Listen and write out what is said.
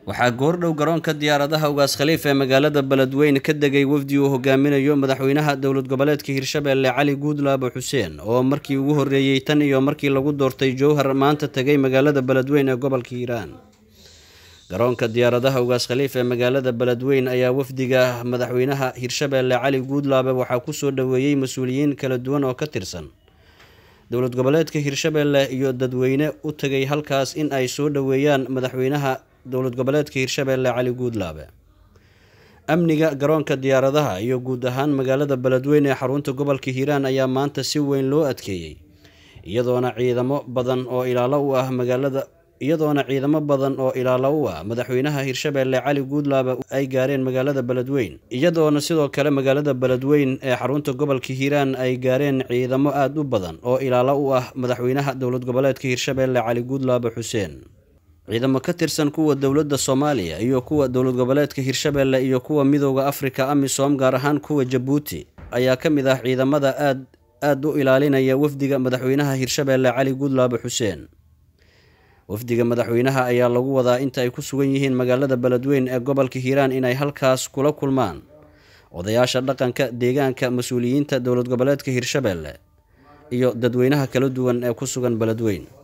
waxaa goordhow garoonka diyaaradaha ugaas khaliif ee magaalada beledweyne ka degay wafdi uu hogaaminayo madaxweynaha dowlad goboleedka hirshabeelle cali guudlaabo xuseen oo markii ugu horreeyey tan iyo markii lagu doortay jowhar maanta tegay magaalada beledweyne ee gobolka hiiraan garoonka diyaaradaha ugaas khaliif ee magaalada beledweyne ayaa wafdiga madaxweynaha hirshabeelle cali guudlaabe waxaa kusoo dhoweeyey mas-uuliyiin kala duwan oo ka tirsan dowlad goboleedka hirshabeelle iyo dadweyne u tegay halkaas in ay soo dhoweeyaan madaxweynaha dowlad goboleedka hirshabeelle cali guudlaabe amniga garoonka diyaaradaha iyo guud ahaan magaalada beledweyne ee xarunta gobolka hiiraan ayaa maanta si weyn loo adkeeyey iyadoona ciidamo badan oo ilaalo u ah magaalada iyadoona ciidamo badan oo ilaalo u ah madaxweynaha hirshabeelle cali guudlaabe ay gaareen magaalada beledweyne iyadoona sidoo kale magaalada beledweyne ee xarunta gobolka hiiraan ay gaareen ciidamo aada u badan oo ilaalo u ah madaxweynaha dowlad goboleedka hirshabeelle cali guudlaabe xuseen ciidamo ka tirsan kuwa dowladda soomaaliya iyo kuwa dowlad goboleedka hirshabeelle iyo kuwa midooda afrika amisom gaar ahaan kuwa jabuuti ayaa ka mid ah ciidamada aad aada u ilaalinaya wafdiga madaxweynaha hirshabeelle cali guudlaabe xuseen wafdiga madaxweynaha ayaa lagu wadaa inta ay ku sugan yihiin magaalada beledweyne ee gobolka hiiraan inay halkaas kula kulmaan odayaasha dhaqanka deegaanka mas-uuliyiinta dowlad goboleedka hirshabeelle iyo dadweynaha kala duwan ee ku sugan beledweyne